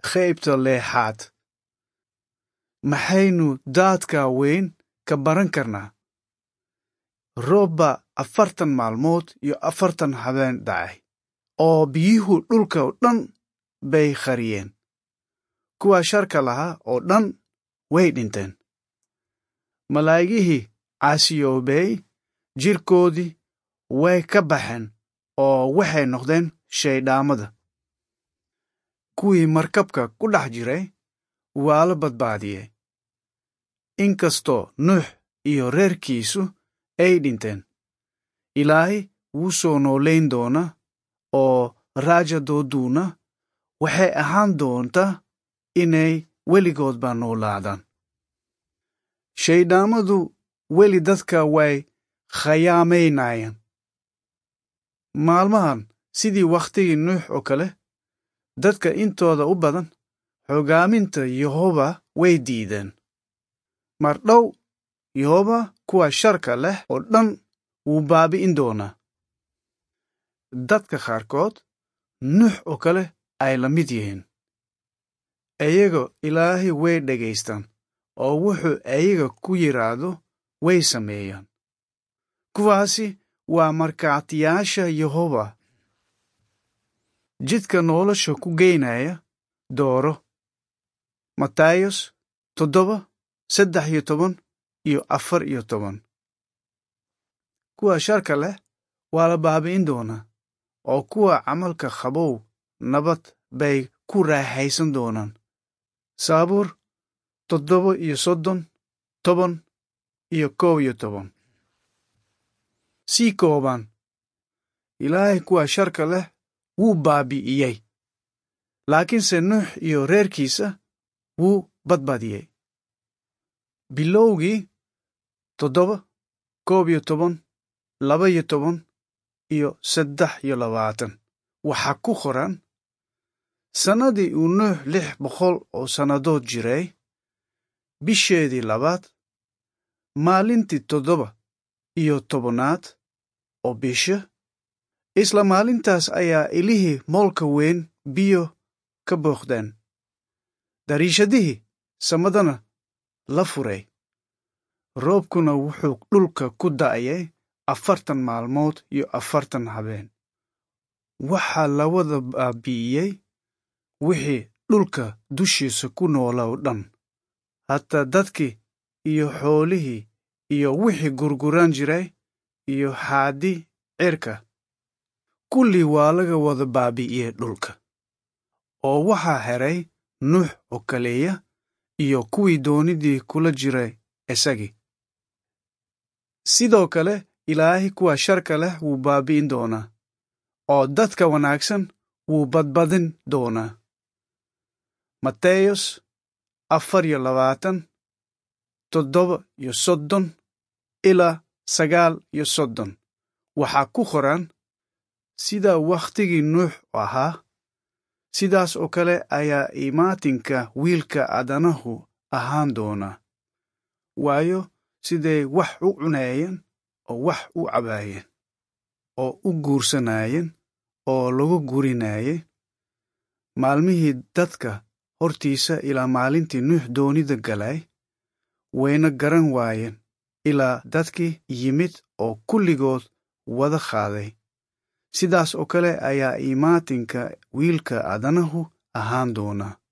qaybta leexaad maxaynu daadka weyn ka baran karnaa roobba afartan maalmood iyo afartan habeen dhacay oo biyuhu dhulka oo dhan bay qariyeen kuwa sharka lahaa oo dhan way dhinteen malaa'igihii caasiyoobey jirkoodii way ka baxeen oo waxay noqdeen shaydhaamada kuwii markabka ku dhex jiray waa la badbaadiyey inkastoo nuux iyo reerkiisu ay dhinteen ilaahay wuu soo noolayn doonaa oo raajadooduuna waxay ahaan doontaa inay weligoodba noolaadaan shaydhaamadu weli dadka way khayaamaynayaan maalmahan sidii wakhtigii nuux oo kale dadka intooda u badan xogaaminta yehoba way diideen mar dhow yehoba kuwa sharka leh oo dhan wuu baabi'in doonaa dadka qaarkood nuux oo kale ay la mid yihiin iyago ilaahay way dhegaystaan oo wuxuu iyaga ku yidhaahdo way sameeyaan kuwaasi waa markhaatiyaasha yehoba jidka nolosha ku geynaya dooro matayos toddoba saddex iyo toban iyo afar iyo toban kuwa sharka leh waa la baabi'in doonaa oo kuwa camalka qabow nabad bay ku raaxaysan doonaan saabuur toddoba iyo soddon toban iyo kow iyo toban sii kooban ilaahay kuwa sharka leh wuu baabi'iyey laakiinse nuux iyo reerkiisa wuu badbadiyey bilowgii toddoba koob iyo toban laba iyo toban iyo saddex iyo labaatan waxaa ku qoran sannadii uu nuux lix boqol oo sannadood jiray bisheedii labaad maalintii toddoba iyo tobanaad oo bisha isla maalintaas ayaa ilihii moolka weyn biyo ka booqdeen dariishadihii samadana la furay roobkuna wuxuu dhulka ku da'ayay afartan maalmood iyo afartan habeen waxaa la wada baabi'iyey wixii dhulka dushiisa ku noola oo dhan hataa dadkii iyo xoolihii iyo wixii gurguran jiray iyo xaaddi cirka kullii waa laga wada baabi'iyey dhulka oo waxaa heray nuux oo kaleeya iyo kuwii doonidii kula jiray isagii sidoo kale ilaahay kuwa sharka leh wuu baabi'in doonaa oo dadka wanaagsan wuu badbadin doonaa mateyos afar iyo labaatan toddoba iyo soddon ilaa sagaal iyo soddon waxaa ku qoran sida wakhtigii nuux ahaa sidaas oo kale ayaa imaatinka wiilka aadanahu ahaan doonaa waayo siday wax u cunaayeen oo wax u cabaayeen oo u guursanaayeen oo lagu gurinaayey maalmihii dadka hortiisa ilaa maalintii nuux doonida galay wayna garan waayeen ilaa dadkii yimid oo kulligood wada qaaday sidaas oo kale ayaa imaatinka wiilka aadanahu ahaan doonaa